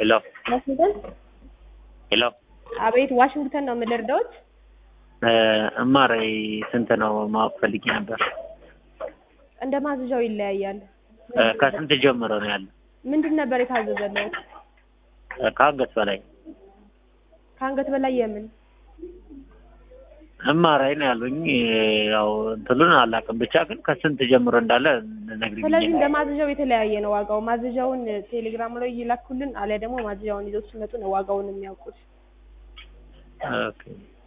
ሄሎ ዋሽንግተን ሄሎ አቤት፣ ዋሽንግተን ነው የምልርዳዎት? እማር ስንት ነው ማወቅ ፈልጌ ነበር። እንደ ማዘዣው ይለያያል። እ ከስንት ጀምሮ ነው ያለው? ምንድን ነበር የታዘዘለው? እ ከአንገት በላይ ከአንገት በላይ የምን እማራይ ነው ያሉኝ። ያው እንትኑን አላውቅም፣ ብቻ ግን ከስንት ጀምሮ እንዳለ ነግሪኝ። ስለዚህ እንደ ማዘዣው የተለያየ ነው ዋጋው። ማዘዣውን ቴሌግራም ላይ ይላኩልን፣ አሊያ ደግሞ ማዘዣውን ይዘው ሲመጡ ነው ዋጋውን የሚያውቁት። ኦኬ